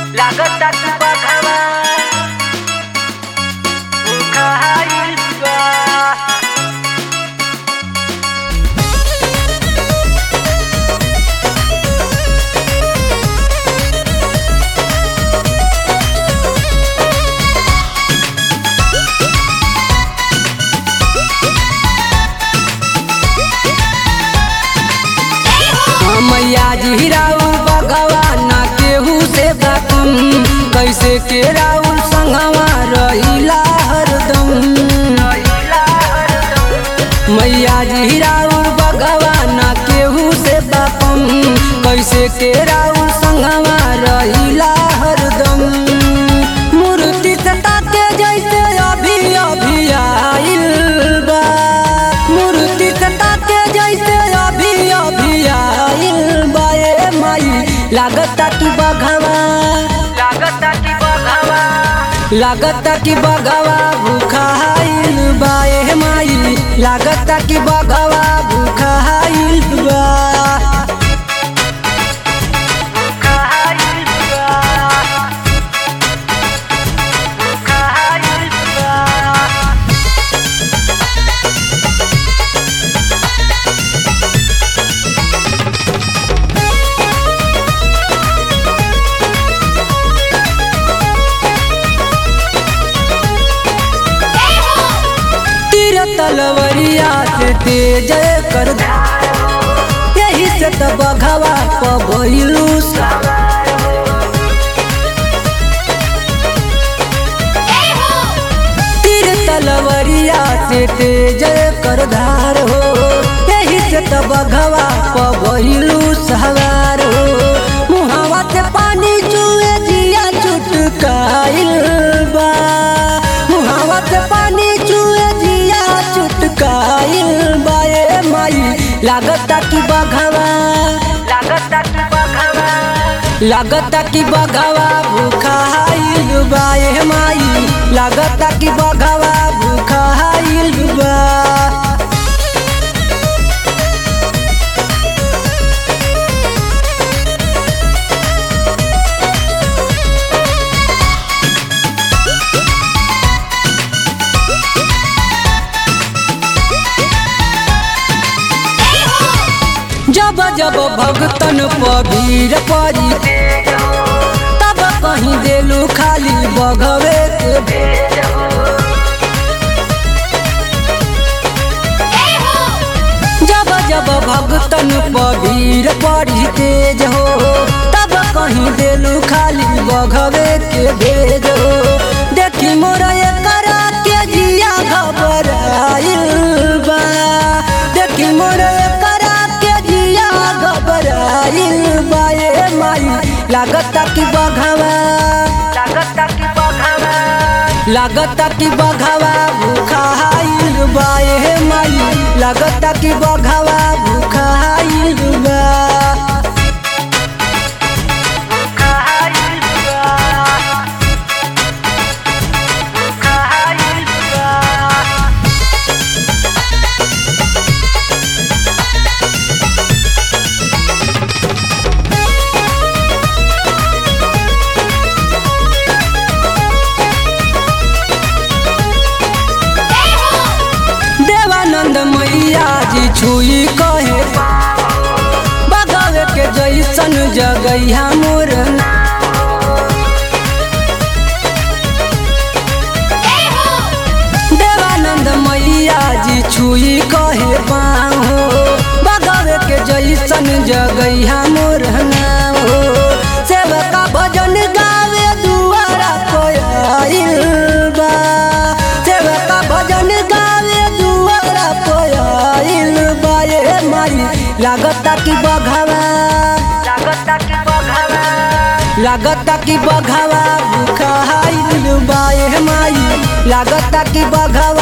लागता तू बघावा खाईल बा मैया जी राउल भगवान केहू से बाकम कैसे के राउल संगवा रहिला हरदम मैया जी राउल भगवान केहू से बाकम कैसे के राउल संगवा रहिला हरदम मूर्ति सता के जैसे अभी अभी आइल बा मूर्ति सता के जैसे अभी अभी आइल बा ए माई लागता कि बघवा लागता की बघावा लागता कि बघवा भूखाइल बा ए माई लागता कि बघवा भूखाइल बा खाईल बा खाईल बा तीर तलवरिया से तेज कर यही से त बघवा पभइलू तीर तलवरिया से तेज कर धार हो यही से त बघवा पभइलू सवार हो मुहावा से पानी चुए जिया चुटकाइल बा मुहावा से पानी चुए जिया चुटकाइल बा ए माई लागता कि बघवा लागता की बघावा लागता कि बघवा भूखाइल बा ए माई लागता कि बघवा भूखाइल बा जब जब भगतन पबीर परी तब कहीं देलू खाली बघवे के जब जब भगतन पबीर परी तेज हो तब कहीं देलू खाली बघवे के भेज हो देखी मोर करा के जिया घबराइल बा देखी मोर करा के जिया घबराइल बा ए माई लागता कि बघवा लागता की बघावा लागता कि बघवा भूखाइल बा ए माई लागता कि बघवा भूखाइल बा खाईल बा खाईल बा देवानंद मैया जी छुई कहे बगवे के जैसन जगैया मोर देवानंद मैया जी छुई कहे पाँव हो बगवे के जैसन जगैया मोर नाम हो सेवका भजन गावे दुआरा कोयल बा सेवका भजन गावे दुआरा कोयल बा ए माई लागता कि बघवा लागता की बघावा लागता कि बघवा भूखाइल बा ए माई लागता कि बघवा